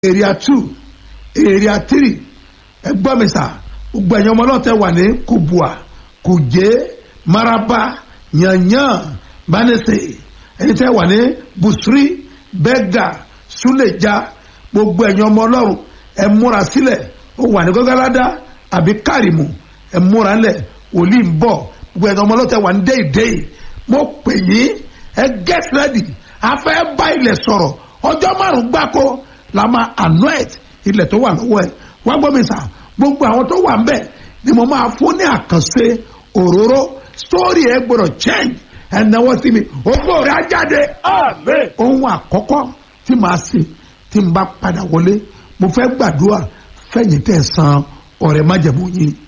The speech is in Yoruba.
area two area three ẹgbọ́n mi sà gbogbo ẹ̀yin ọmọ ọlọ́tẹ̀ wà ní kubua kuje maraba yanyan banese ẹni tẹ́ wà ní busri bẹ́gà suleja gbogbo ẹ̀yin ọmọ ọlọ́run ẹ múra sílẹ̀ ó wà ní gọ́gáládá àbí kárìmù ẹ múra lẹ̀ wòlíì ń bọ̀ gbogbo ẹ̀yin ọmọ ọlọ́tẹ̀ wà ní déìdéì mo pè yín ẹ get ready a fẹ́ bá ilẹ̀ sọ̀rọ̀ ọjọ́ márùn-ún gbáko la máa anoint ilẹ̀ tó wà lọ́wọ́ ẹ̀ wá gbọ́ mi sà gbogbo àwọn tó wà ń bẹ̀ ni mo máa fún ní àkànṣe òróró story ẹ gbọ́dọ̀ change ẹnáwó sí mi ògbó rẹ̀ á jáde. Amen. ohun àkọ́kọ́ tí màá ṣe tí n bá padà wọlé mo fẹ́ gbàdúrà fẹ̀yìn tẹ̀ san ọ̀rẹ́ májẹ̀mú yín